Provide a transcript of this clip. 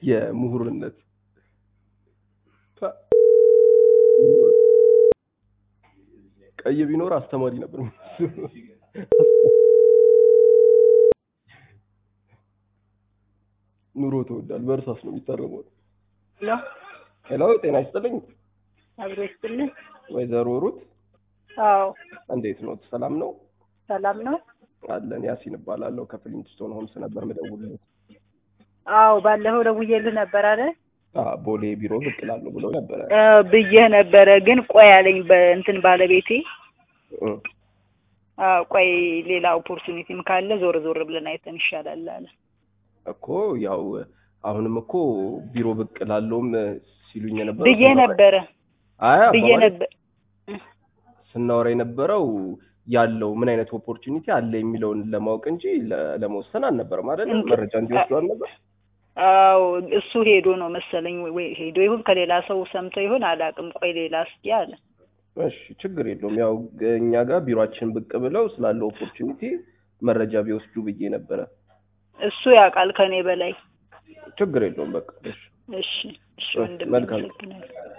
የምሁርነት ፓ- ቀይ ቢኖር አስተማሪ ነበር። ኑሮ ተወዷል። በእርሳስ ነው የሚታረመው። ሄሎ ሄሎ፣ ጤና ይስጥልኝ አብሮ ይስጥልኝ። ወይዘሮ ሩት አዎ እንዴት ነው? ሰላም ነው ሰላም ነው። አለን። ያሲን እባላለሁ ከፍሊንትስቶን ሆምስ ነበር የምደውልልህ። አዎ ባለፈው ደውዬልህ ነበር አይደል? አ ቦሌ ቢሮ ብቅ እላለሁ ብለው ነበረ። አዎ ብዬህ ነበረ፣ ግን ቆይ አለኝ በእንትን ባለቤቴ። እ አዎ ቆይ ሌላ ኦፖርቹኒቲም ካለ ዞር ዞር ብለን አይተን ይሻላል አለ። እኮ ያው አሁንም እኮ ቢሮ ብቅ እላለሁም ሲሉኝ የነበረው ብዬ ነበረ አይ ብዬ አባባሌ ነበር። ስናወራ የነበረው ያለው ምን አይነት ኦፖርቹኒቲ አለ የሚለውን ለማወቅ እንጂ ለ- ለመወሰን አልነበረም አይደል? እንት- መረጃ እንዲወስዱ አልነበር? አዎ እሱ ሄዶ ነው መሰለኝ ወይ- ወይ ሄዶ ይሁን ከሌላ ሰው ሰምቶ ይሁን አላውቅም። ቆይ ሌላ እስኪ አለ። እሺ ችግር የለውም። ያው እኛ ጋር ቢሮአችን ብቅ ብለው ስላለው ኦፖርቹኒቲ መረጃ ቢወስዱ ብዬ ነበረ። እሱ ያውቃል ከኔ በላይ። ችግር የለውም። በቃ እሺ እሺ እሺ እሺ፣ ወንድም መልካም። አመሰግናለሁ።